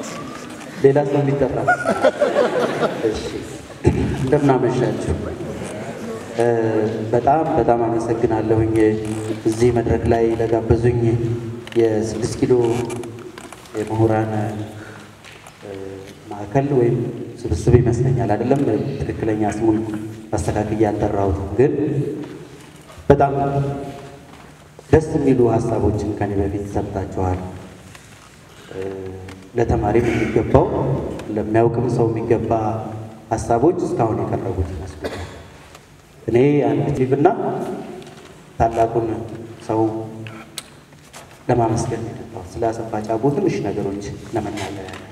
ሌላ ሰው የሚጠራ እሺ፣ እንደምናመሻችሁ እ፣ በጣም በጣም አመሰግናለሁኝ እዚህ መድረክ ላይ ለጋበዙኝ የስድስት ኪሎ የምሁራን እ፣ ማዕከል ወይም ስብስብ ይመስለኛል አይደለም፣ ትክክለኛ ስሙን አስተካክዬ አልጠራሁትም፣ ግን በጣም ደስ የሚሉ ሀሳቦችን ከኔ በፊት ሰምታችኋል። እ፣ ለተማሪም የሚገባው ለሚያውቅም ሰው የሚገባ ሀሳቦች እስካሁን የቀረቡት ይመስሉኛል። እኔ አንድ ቲቭና ታላቁን ሰው ለማመስገን ነው የመጣሁት። ስለ አሰፋ ጫቦ ትንሽ ነገሮች ለመናገር ያለ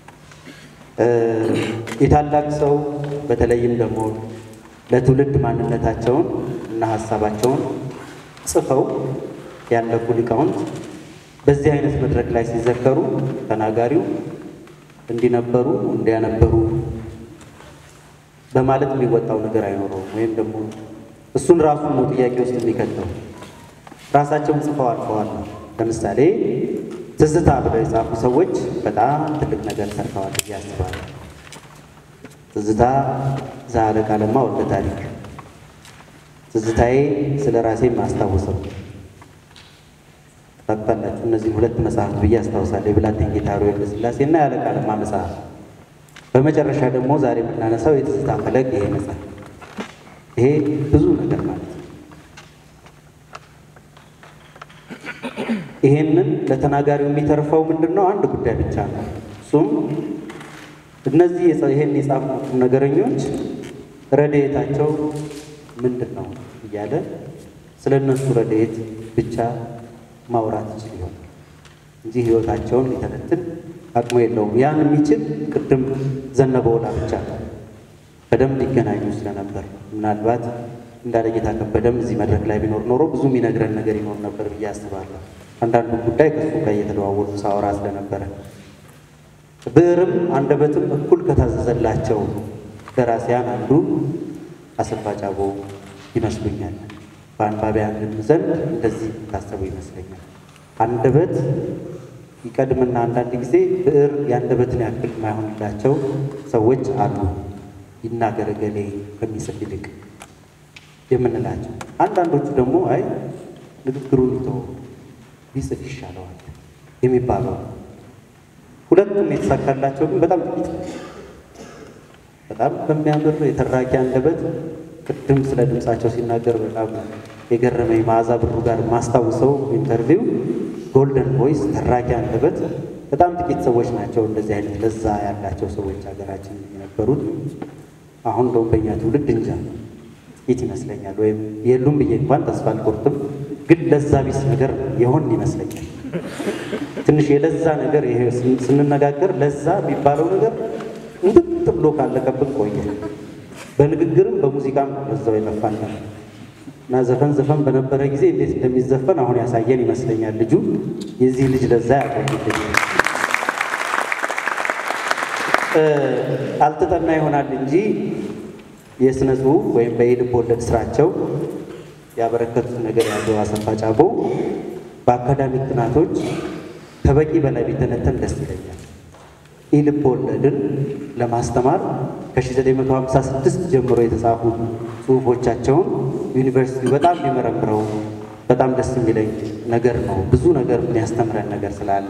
የታላቅ ሰው በተለይም ደግሞ ለትውልድ ማንነታቸውን እና ሀሳባቸውን ጽፈው ያለፉ ሊቃውንት በዚህ አይነት መድረክ ላይ ሲዘከሩ ተናጋሪው እንዲነበሩ እንዲያነበሩ በማለት የሚወጣው ነገር አይኖረውም። ወይም ደግሞ እሱን ራሱን ነው ጥያቄ ውስጥ የሚከተው። ራሳቸውን ጽፈው አልፈዋል። ለምሳሌ ትዝታ ብለው የጻፉ ሰዎች በጣም ትልቅ ነገር ሰርተዋል ብዬ አስባለሁ። ትዝታ ዘአለቃ ለማ ወልደ ታሪክ፣ ትዝታዬ ስለ ራሴ ማስታውሰው ታውቃላችሁ። እነዚህ ሁለት መጽሐፍት ብዬ አስታውሳለሁ። የብላቴን ጌታ ወልደ ሥላሴ እና የአለቃ ለማ መጽሐፍ። በመጨረሻ ደግሞ ዛሬ የምናነሳው የትዝታ ፈለግ ይሄ መጽሐፍ። ይሄ ብዙ ነገር ማለት ነው። ይሄንን ለተናጋሪው የሚተርፈው ምንድን ነው? አንድ ጉዳይ ብቻ ነው። እሱም እነዚህ ይሄን የጻፉት ነገረኞች ረድኤታቸው ምንድን ነው እያለ ስለ እነሱ ረድኤት ብቻ ማውራት ይችል ይሆናል እንጂ ሕይወታቸውን ሊተነትን አቅሙ የለውም። ያን የሚችል ቅድም ዘነበ ወላ ብቻ ነው። በደንብ ሊገናኙ ስለነበር ምናልባት እንዳለጌታ ከበደም እዚህ መድረክ ላይ ቢኖር ኖሮ ብዙ የሚነግረን ነገር ይኖር ነበር ብዬ አስባለሁ። አንዳንዱ ጉዳይ ከሱ ጋር እየተደዋወሉ ሳወራ ስለነበረ ብዕርም አንደበትም እኩል ከታዘዘላቸው ደራሲያን አንዱ አሰፋ ጫቦ ይመስሉኛል። በአንባቢያንም ዘንድ እንደዚህ ታሰቡ ይመስለኛል። አንደበት ይቀድምና አንዳንድ ጊዜ ብዕር የአንደበትን ያክል የማይሆንላቸው ሰዎች አሉ። ይናገር እገሌ ከሚጽፍ ይልቅ የምንላቸው፣ አንዳንዶቹ ደግሞ አይ ንግግሩን ይተው ቢጽፍ ይሻለዋል የሚባለው ሁለቱም የተሳካላቸው ግን በጣም ጥቂት ነው። በጣም በሚያምር የተራኪ አንደበት ቅድም ስለ ድምፃቸው ሲናገር በጣም የገረመኝ መዓዛ ብሩ ጋር ማስታውሰው ኢንተርቪው ጎልደን ቮይስ ተራኪ አንደበት በጣም ጥቂት ሰዎች ናቸው እንደዚህ አይነት ለዛ ያላቸው ሰዎች ሀገራችን የነበሩት። አሁን እንደውም በእኛ ትውልድ እንጃ ጥቂት ይመስለኛል፣ ወይም የሉም ብዬ እንኳን ተስፋ አልቆርጥም። ግን ለዛ ቢስ ነገር የሆን ይመስለኛል። ትንሽ የለዛ ነገር ይሄ ስንነጋገር ለዛ የሚባለው ነገር እንድጥ ብሎ ካለቀብን ቆየ። በንግግርም በሙዚቃም በዛው የጠፋን እና ዘፈን ዘፈን በነበረ ጊዜ እንዴት እንደሚዘፈን አሁን ያሳየን ይመስለኛል። ልጁ የዚህ ልጅ ለዛ ያቆይልኝ አልተጠና ይሆናል እንጂ የሥነ ጽሑፍ ወይም በየልብ ወለድ ስራቸው ያበረከቱት ነገር ያለው አሰፋ ጫቦ በአካዳሚክ ጥናቶች ከበቂ በላይ ቢተነተን ደስ ይለኛል። ይህ ልብ ወለድን ለማስተማር ከ1956 ጀምሮ የተጻፉ ጽሑፎቻቸውን ዩኒቨርሲቲው በጣም ቢመረምረው በጣም ደስ የሚለኝ ነገር ነው። ብዙ ነገር የሚያስተምረን ነገር ስላለ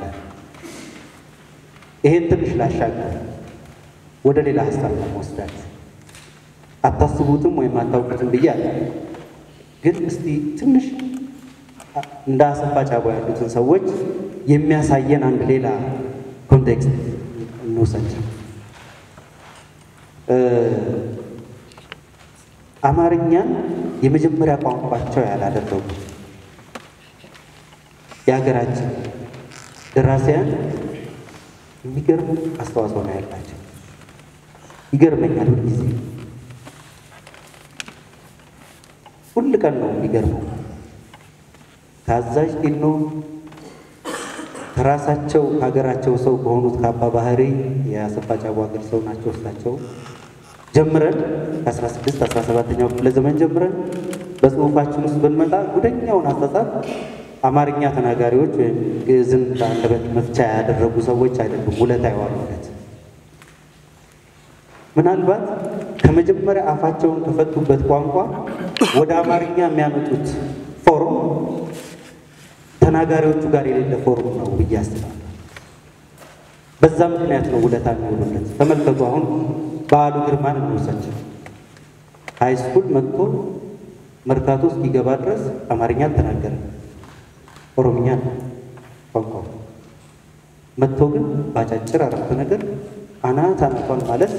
ይሄን ትንሽ ላሻገር ወደ ሌላ ሀሳብ ለመወስዳት አታስቡትም ወይም አታውቁትም ብዬ አለ። ግን እስቲ ትንሽ እንደ አሰፋ ጫቦ ያሉትን ሰዎች የሚያሳየን አንድ ሌላ ኮንቴክስት እንውሰድ። አማርኛን የመጀመሪያ ቋንቋቸው ያላደረጉ የሀገራችን ደራሲያን የሚገርም አስተዋጽኦ ነው ያላቸው። ይገርመኛል ሁልጊዜ ሁል ቀን ነው የሚገርመው። ታዛዥ ጢኖ ከራሳቸው ከሀገራቸው ሰው ከሆኑት ከአባ ባህሪ የአሰፋ ጫቦ ሀገር ሰው ናቸው እሳቸው ጀምረን ከ16 17ኛው ክፍለ ዘመን ጀምረን በጽሁፋችን ውስጥ ብንመጣ ጉደኛውን አጻጻፍ አማርኛ ተናጋሪዎች ወይም ግዕዝን ለአንደበት መፍቻ ያደረጉ ሰዎች አይደሉም ውለታ የዋሉለት። ምናልባት ከመጀመሪያ አፋቸውን ከፈቱበት ቋንቋ ወደ አማርኛ የሚያመጡት ፎርም ተናጋሪዎቹ ጋር የሌለ ፎርም ነው ብዬ አስባለሁ። በዛ ምክንያት ነው ውለታ የሚውሉለት። ተመልከቱ። አሁን በዓሉ ግርማን እንውሰድ። ሃይ ስኩል መጥቶ መርካቶ እስኪገባ ድረስ አማርኛ አልተናገረም፣ ኦሮምኛ ነው ቋንቋው። መጥቶ ግን በአጫጭር አረፍተ ነገር አናት አናቷን ማለት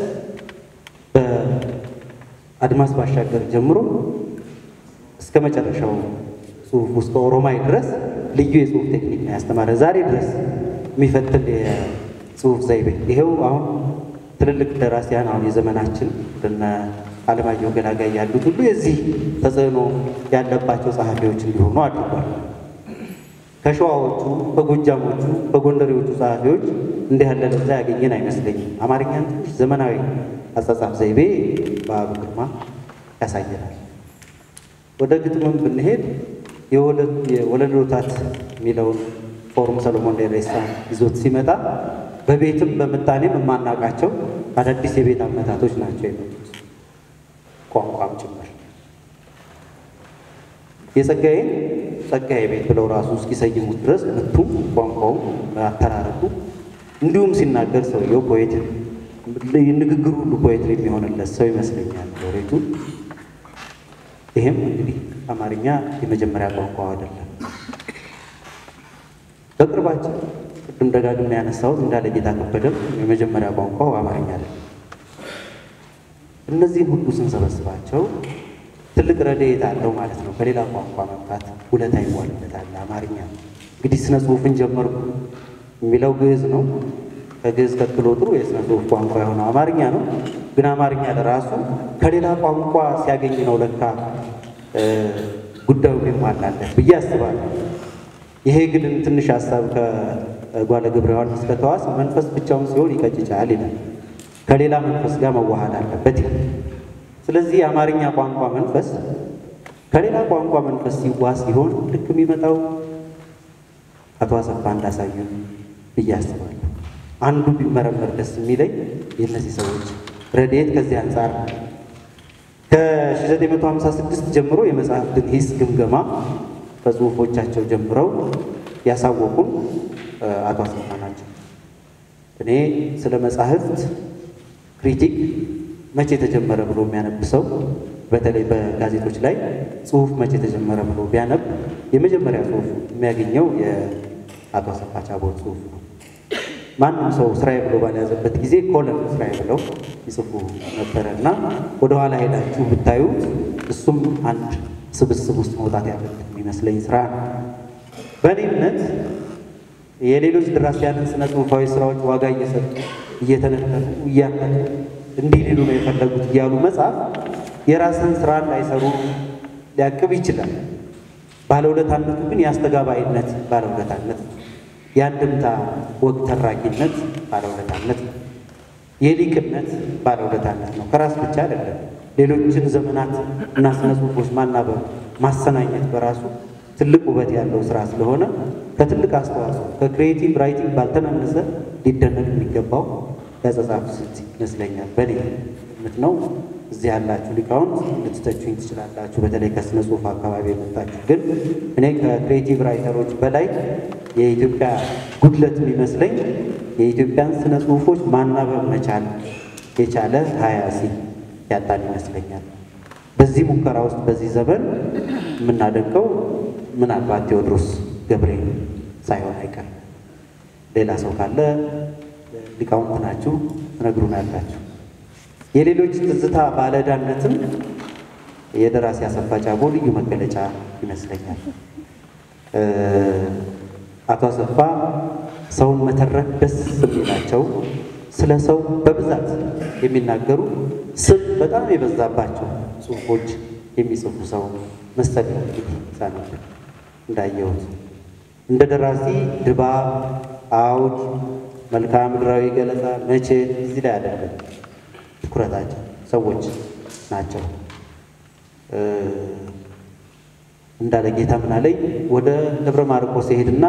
በአድማስ ባሻገር ጀምሮ እስከ መጨረሻው ጽሁፍ እስከ ኦሮማይ ድረስ ልዩ የጽሁፍ ቴክኒክ ነው ያስተማረ። ዛሬ ድረስ የሚፈትል የጽሁፍ ዘይቤ ይሄው አሁን ትልልቅ ደራሲያን አሁን የዘመናችን እንደነ አለማየሁ ገላጋይ ያሉት ሁሉ የዚህ ተጽዕኖ ያለባቸው ጸሐፊዎች እንዲሆኑ አድርጓል። ከሸዋዎቹ፣ ከጎጃሞቹ፣ ከጎንደሬዎቹ ጸሐፊዎች እንዲህ ያለ ለዛ ያገኘን አይመስለኝም። አማርኛን ትንሽ ዘመናዊ አጻጻፍ ዘይቤ በዓሉ ግርማ ያሳየናል። ወደ ግጥምም ብንሄድ የወለዶታት የሚለውን ፎርም ሰሎሞን ደሬሳ ይዞት ሲመጣ በቤትም በምጣኔም የማናውቃቸው አዳዲስ የቤት አመታቶች ናቸው የመጡት ቋንቋም ጭምር የጸጋዬን ጸጋዬ ቤት ብለው ራሱ እስኪሰይሙት ድረስ ምቱም ቋንቋውም አተራረቁ እንዲሁም ሲናገር ሰውየው ፖኤት ንግግሩ ሁሉ ፖኤትሪ የሚሆንለት ሰው ይመስለኛል ሎሬቱ። ይህም እንግዲህ አማርኛ የመጀመሪያ ቋንቋ አይደለም። በቅርባችን ቅድም ደጋግሜ ያነሳሁት እንዳለ ጌታ ከበደም የመጀመሪያ ቋንቋው አማርኛ አይደለም። እነዚህን ሁሉ ስንሰበስባቸው ትልቅ ረድኤት አለው ማለት ነው። ከሌላ ቋንቋ መምጣት ውለታ ይዋልለታል። አማርኛ እንግዲህ ስነ ጽሁፍን ጀመርኩ የሚለው ግዕዝ ነው። ከግዕዝ ቀጥሎ ጥሩ የስነ ጽሁፍ ቋንቋ የሆነው አማርኛ ነው። ግን አማርኛ ለራሱ ከሌላ ቋንቋ ሲያገኝ ነው ለካ ጉዳዩ ይሟላለት ብዬ አስባለሁ። ይሄ ግን ትንሽ ሀሳብ ከጓለ ገብረ ዮሐንስ ከተዋስ መንፈስ ብቻውን ሲሆን ይቀጭጫል ይላል። ከሌላ መንፈስ ጋር መዋሃድ አለበት ይላል። ስለዚህ የአማርኛ ቋንቋ መንፈስ ከሌላ ቋንቋ መንፈስ ሲዋስ ሲሆን ልክ የሚመጣው አቶ አሰፋ እንዳሳዩን ብዬ አስባለሁ። አንዱ ቢመረመር ደስ የሚለኝ የእነዚህ ሰዎች ረድኤት ከዚህ አንጻር ከ1956 ጀምሮ የመጽሐፍትን ሂስ ግምገማ በጽሁፎቻቸው ጀምረው ያሳወቁን አቶ አሰፋ ናቸው። እኔ ስለ መጽሐፍት ክሪቲክ መቼ ተጀመረ ብሎ የሚያነብ ሰው በተለይ በጋዜጦች ላይ ጽሁፍ መቼ ተጀመረ ብሎ ቢያነብ የመጀመሪያ ጽሁፍ የሚያገኘው የአቶ አሰፋ ቻቦት ጽሁፍ ነው። ማንም ሰው ስራዬ ብሎ ባልያዘበት ጊዜ ኮለም ስራዬ ብለው ይጽፉ ነበረ እና ወደኋላ ሄዳችሁ ብታዩት እሱም አንድ ስብስብ ውስጥ መውጣት ያለበት የሚመስለኝ ስራ ነው። በእኔ እምነት የሌሎች ደራሲያንን ስነ ጽሁፋዊ ስራዎች ዋጋ እየሰጡ እየተነተኑ እያከሉ እንዲህ ሊሉ ነው የፈለጉት እያሉ መጽሐፍ የራስን ስራ እንዳይሰሩ ሊያቅብ ይችላል። ባለውለታነቱ ግን የአስተጋባይነት ባለውለታነት ነው። የአንድምታ ወግ ተራኪነት ባለውለታነት ነው። የሊቅነት ባለውለታነት ነው። ከራስ ብቻ አይደለም። ሌሎችን ዘመናት እና ስነ ጽሁፎች ማናበብ ማሰናኘት በራሱ ትልቅ ውበት ያለው ስራ ስለሆነ ከትልቅ አስተዋጽኦ ከክሪኤቲቭ ራይቲንግ ባልተናነሰ ሊደነቅ የሚገባው ያጸጻፍ ስልት ይመስለኛል። በእኔ እምነት ነው። እዚህ ያላችሁ ሊቃውንት ልትተቹኝ ትችላላችሁ። በተለይ ከስነ ጽሁፍ አካባቢ የመጣችሁ ግን እኔ ከክሪኤቲቭ ራይተሮች በላይ የኢትዮጵያ ጉድለት የሚመስለኝ የኢትዮጵያን ስነ ጽሁፎች ማናበብ መቻል የቻለ ሀያሲ ያጣን ይመስለኛል። በዚህ ሙከራ ውስጥ በዚህ ዘመን የምናደንቀው ምናልባት ቴዎድሮስ ገብሬ ሳይሆን አይቀርም። ሌላ ሰው ካለ ሊቃውንት ናችሁ ትነግሩናላችሁ። የሌሎች ትዝታ ባለዕዳነትም የደራሲ አሰፋ ጫቦ ልዩ መገለጫ ይመስለኛል። አቶ አሰፋ ሰውን መተረክ ደስ የሚላቸው ስለ ሰው በብዛት የሚናገሩ ስም በጣም የበዛባቸው ጽሁፎች የሚጽፉ ሰው መሰለኝ። እንግዲህ ሳነብ እንዳየሁት እንደ ደራሲ ድባብ፣ አውድ፣ መልክዓ ምድራዊ ገለጻ መቼ እዚህ ላይ አይደለም ትኩረታቸው ሰዎች ናቸው። እንዳለ ጌታ ምን አለኝ ወደ ደብረ ማርቆስ ይሄድና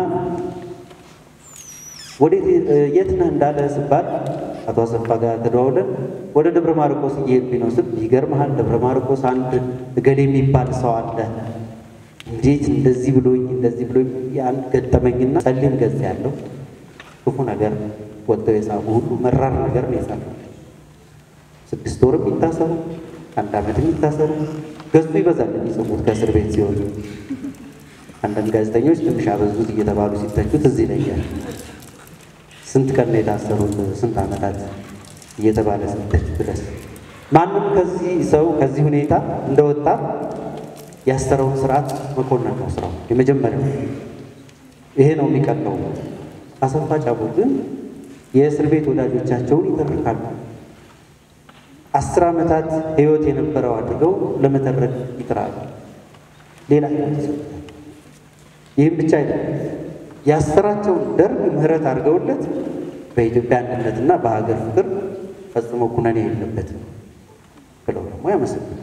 ወዴት የት ነህ እንዳለ ስባል አቶ አሰፋ ጋር ተደዋውለን ወደ ደብረ ማርቆስ እየሄድኩኝ ነው ስል ይገርምሃል፣ ደብረ ማርቆስ አንድ እገሌ የሚባል ሰው አለ እንዴት እንደዚህ ብሎኝ እንደዚህ ብሎኝ የአንድ ገጠመኝና ጸሊም ገጽ ያለው ክፉ ነገር ወጥተው የጻፉ ሁሉ መራር ነገር ነው የጻፈው። ስድስት ወርም ይታሰሩ አንድ ዓመትም ይታሰሩ ገጹ ይበዛል የሚጽፉት ከእስር ቤት ሲሆን አንዳንድ ጋዜጠኞች ትንሽ አበዙት እየተባሉ ሲተቹት እዚህ ይለኛል። ስንት ቀን ነው የታሰሩት? ስንት ዓመታት እየተባለ ስደት ድረስ ማንም ከዚህ ሰው ከዚህ ሁኔታ እንደወጣ ያሰረውን ስርዓት መኮንን ነው ስራው የመጀመሪያው። ይሄ ነው የሚቀለው። አሰፋ ጫቦ ግን የእስር ቤት ወዳጆቻቸውን ይተርካሉ። አስር ዓመታት ህይወት የነበረው አድርገው ለመተረክ ይጥራሉ። ሌላ ህይወት ይሰጡታል። ይህም ብቻ አይደለም ያሰራቸውን ደርግ ምህረት አድርገውለት በኢትዮጵያ አንድነትና በሀገር ፍቅር ፈጽሞ ኩነኔ የለበትም ብለው ደግሞ ያመሰግናል።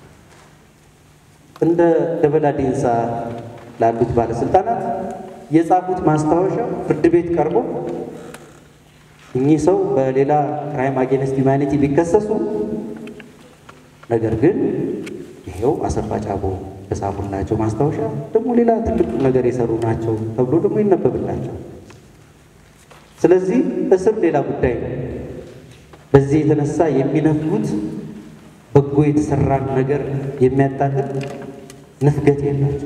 እንደ ደበላ ዴንሳ ላሉት ባለስልጣናት የጻፉት ማስታወሻ ፍርድ ቤት ቀርቦ እኚህ ሰው በሌላ ክራይም አጌንስት ሂውማኒቲ ቢከሰሱ ነገር ግን ይሄው አሰፋ ጫቦ የጻፉላቸው ማስታወሻ ደግሞ ሌላ ትልቅ ነገር የሰሩ ናቸው ተብሎ ደግሞ ይነበብላቸው። ስለዚህ እስር ሌላ ጉዳይ ነው። በዚህ የተነሳ የሚነፍጉት በጎ የተሰራን ነገር የሚያጣጥል ንፍገት የላቸው።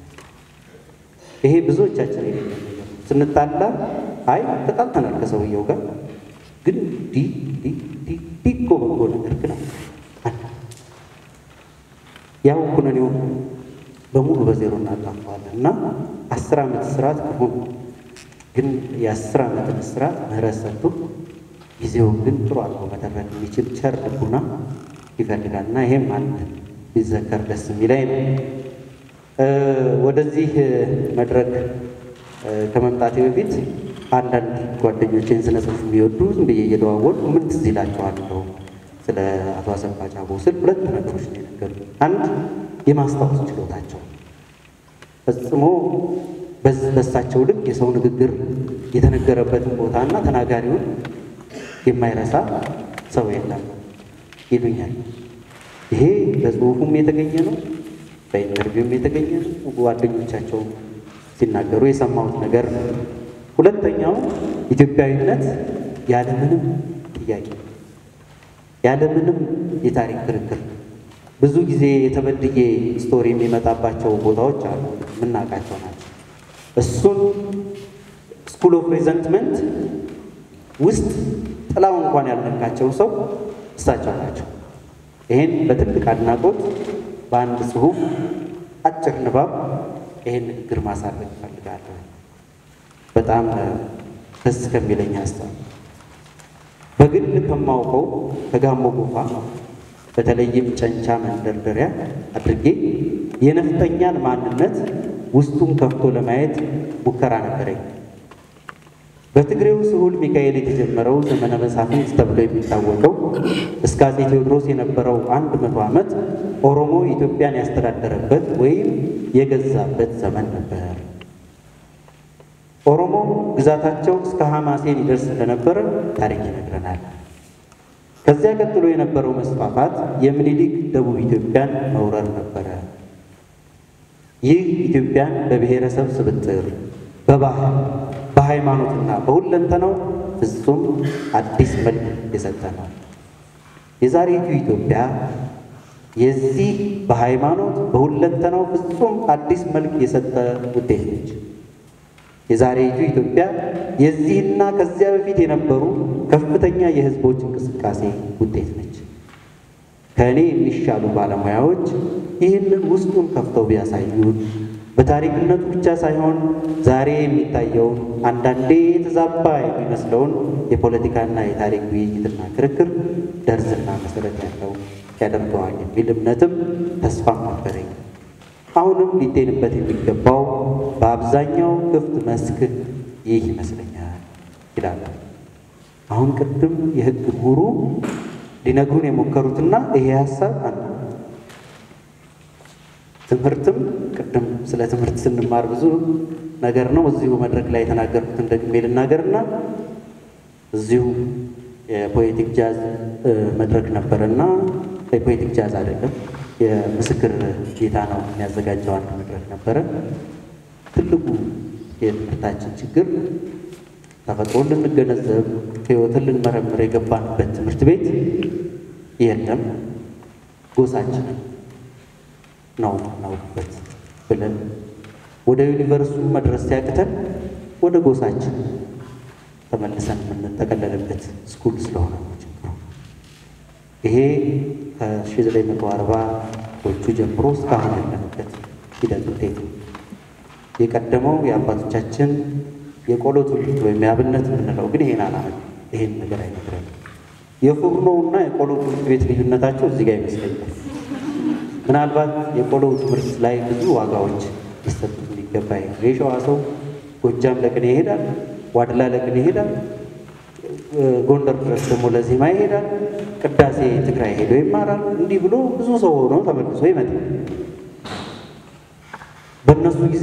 ይሄ ብዙዎቻችን የሌለ ነገር ስንጣላ አይ ተጣልተናል ከሰውየው ጋር ግን ዲ ዲ ዲ ዲ እኮ በጎ ነገር ግን አለ ያው ኩነኔውን በሙሉ በዜሮ እናጣፋዋለን እና አስር ዓመት እስራት ክፉ ነው። ግን የአስር ዓመትን እስራት ምህረት ሰጥቶ ጊዜውን ግን ጥሩ አድርጎ መተረክ የሚችል ቸር ልቡና ይፈልጋል እና ይሄም አንድ ቢዘከር ደስ የሚለኝ ነው። ወደዚህ መድረክ ከመምጣቴ በፊት አንዳንድ ጓደኞቼን ስነ ጽሑፍ የሚወዱ ዝም ብዬ እየደዋወሉ ምን ትዝ ይላቸዋለሁ ስለ አቶ አሰፋ ጫቦ ስል ሁለት ነገሮች ነው የነገሩኝ። አንድ የማስታወስ ችሎታቸው ፈጽሞ በሳቸው ልክ የሰው ንግግር የተነገረበትን ቦታና ተናጋሪውን የማይረሳ ሰው የለም ይሉኛል። ይሄ በጽሁፉም የተገኘ ነው፣ በኢንተርቪውም የተገኘ ነው። ጓደኞቻቸው ሲናገሩ የሰማሁት ነገር ነው። ሁለተኛው ኢትዮጵያዊነት ያለምንም ጥያቄ ያለምንም የታሪክ ክርክር ብዙ ጊዜ የተበድዬ ስቶሪ የሚመጣባቸው ቦታዎች አሉ፣ የምናውቃቸው ናቸው። እሱን ስኩል ኦፍ ሬዘንትመንት ውስጥ ጥላው እንኳን ያልነካቸው ሰው እሳቸው ናቸው። ይህን በትልቅ አድናቆት በአንድ ጽሁፍ አጭር ንባብ ይህን ንግግር ማሳለፍ እፈልጋለሁ። በጣም ደስ ከሚለኝ ሀሳብ በግል ከማውቀው ከጋሞ ጎፋ በተለይም ጨንቻ መንደርደሪያ አድርጌ የነፍጠኛን ማንነት ውስጡን ከፍቶ ለማየት ሙከራ ነበረኝ። በትግሬው ስሁል ሚካኤል የተጀመረው ዘመነ መሳፍንት ተብሎ የሚታወቀው እስከ አፄ ቴዎድሮስ የነበረው አንድ መቶ ዓመት ኦሮሞ ኢትዮጵያን ያስተዳደረበት ወይም የገዛበት ዘመን ነበር። ኦሮሞ ግዛታቸው እስከ ሐማሴን ይደርስ እንደነበረ ታሪክ ይነግረናል። ከዚያ ቀጥሎ የነበረው መስፋፋት የምኒልክ ደቡብ ኢትዮጵያን መውረር ነበረ። ይህ ኢትዮጵያን በብሔረሰብ ስብጥር፣ በባህል፣ በሃይማኖትና በሁለንተናው ፍጹም አዲስ መልክ የሰጠ ነው። የዛሬቱ ኢትዮጵያ የዚህ በሃይማኖት በሁለንተናው ፍጹም አዲስ መልክ የሰጠ ውጤት ነች። የዛሬቱ ኢትዮጵያ የዚህና ከዚያ በፊት የነበሩ ከፍተኛ የሕዝቦች እንቅስቃሴ ውጤት ነች። ከእኔ የሚሻሉ ባለሙያዎች ይህንን ውስጡን ከፍተው ቢያሳዩን በታሪክነቱ ብቻ ሳይሆን ዛሬ የሚታየውን አንዳንዴ የተዛባ የሚመስለውን የፖለቲካና የታሪክ ውይይትና ክርክር ደርዝና መሰረት ያለው ያደርገዋል የሚል እምነትም ተስፋም ነበረኝ። አሁንም ሊጤንበት የሚገባው በአብዛኛው ክፍት መስክ ይህ ይመስለኛል ይላል። አሁን ቅድም የሕግ ምሁሩ ሊነግሩን የሞከሩትና ይሄ ሀሳብ አንዱ ትምህርትም ቅድም ስለ ትምህርት ስንማር ብዙ ነገር ነው። እዚሁ መድረክ ላይ የተናገርኩትን ደግሜ ልናገርና እዚሁ የፖኤቲክ ጃዝ መድረክ ነበረና የፖኤቲክ ጃዝ አይደለም የምስክር ጌታ ነው የሚያዘጋጀው አንድ መድረክ ነበረ። ትልቁ የትምህርታችን ችግር ተፈጥሮን ልንገነዘብ ሕይወትን ልንመረምር የገባንበት ትምህርት ቤት የለም። ጎሳችንን ነው እናውቅበት ብለን ወደ ዩኒቨርሲቲ መድረስ ሲያቅተን ወደ ጎሳችን ተመልሰን የምንጠቀለልበት ስኩል ስለሆነ ነው ችግሩ። ይሄ ከ1940ዎቹ ጀምሮ እስካሁን ያለንበት ሂደት ውጤት ነው። የቀደመው የአባቶቻችን የቆሎ ትውልድ ወይም የአብነት የምንለው ግን ይሄን አላመ ይሄን ነገር አይነግረን። የፉርኖውና የቆሎ ትምህርት ቤት ልዩነታቸው እዚህ ጋር ይመስለኛል። ምናልባት የቆሎ ትምህርት ላይ ብዙ ዋጋዎች ሊሰጡ የሚገባ የሸዋ ሰው ጎጃም ለቅኔ ይሄዳል፣ ዋድላ ለቅኔ ይሄዳል፣ ጎንደር ድረስ ደግሞ ለዜማ ይሄዳል፣ ቅዳሴ ትግራይ ሄዶ ይማራል። እንዲህ ብሎ ብዙ ሰው ሆኖ ተመልሶ ይመጣል። በእነሱ ጊዜ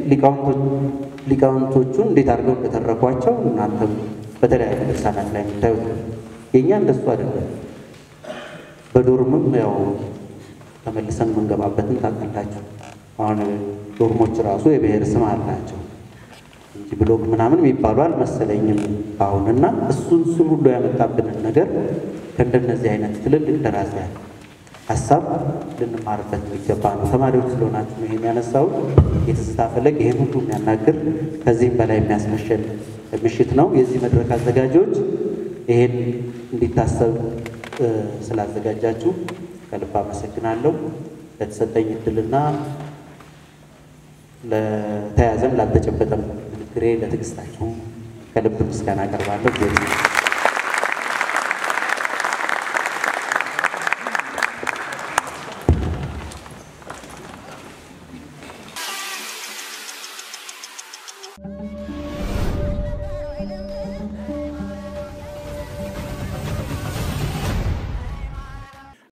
ሊቃውንቶቹን እንዴት አድርገው እንደተረኳቸው እናንተም በተለያዩ ድርሳናት ላይ የምታዩት ነው። የእኛ እንደሱ አይደለም። በዶርምም ያው ተመልሰን የምንገባበትን ታውቃላችሁ። አሁን ዶርሞች ራሱ የብሔር ስም አላቸው እንጂ ብሎክ ምናምን የሚባሉ አልመሰለኝም አሁን እና እሱን እሱን ሁሉ ያመጣብንን ነገር ከእንደነዚህ አይነት ትልልቅ ደራሲያን ሀሳብ ልንማርበት የሚገባ ነው። ተማሪዎች ስለሆናችሁ ነው ይሄን ያነሳሁት። የትዝታ ፈለግ ይህን ሁሉ የሚያናግር ከዚህም በላይ የሚያስመሸል ምሽት ነው። የዚህ መድረክ አዘጋጆች ይሄን እንዲታሰብ ስላዘጋጃችሁ ከልብ አመሰግናለሁ። ለተሰጠኝ እድልና ለተያዘም ላልተጨበጠም ንግግሬ ለትዕግስታችሁ ከልብ ምስጋና አቀርባለሁ።